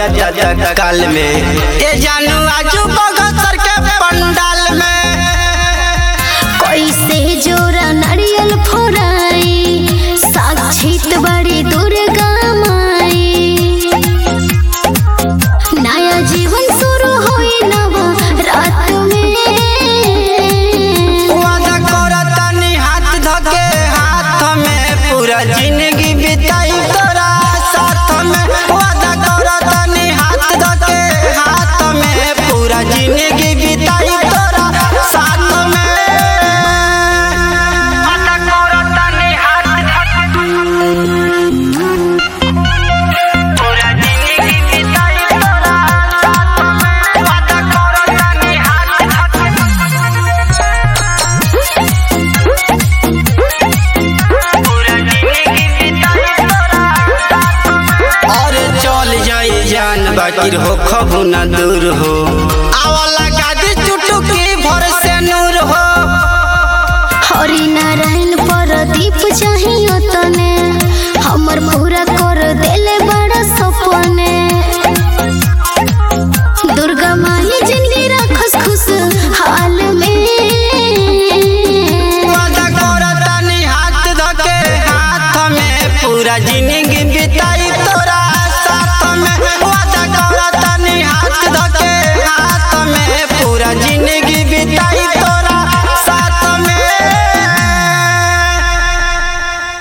जाता काल में ए जानू आजू बगसर के पंडाल में कैसे जोरा नारियल फोराई साक्षित बड़ी दुर्गा माई नया जीवन शुरू होई नव रात में वादा करतनी हाथ धके हाथ में पूरा जिंदगी बिताई तोरा साथ में वादा करतनी हाथ धके हाथ में पूरा जिंदगी बिताई तोरा साथ में वादा करतनी हाथ पूरा जिंदगी बिताई तोरा साथ में वादा करतनी हाथ और चल जाए जान बाकी हो खबू न दूर हो आवला गादी चुटुकी भर से नूर हो हरि नारायण प्रदीप चाहिए तने हमर पूरा कर देले बड़ा सपने दुर्गा माई जिंदगी रखस खुश हाल में वादा करतनी हाथ धके हाथ में पूरा जिंदगी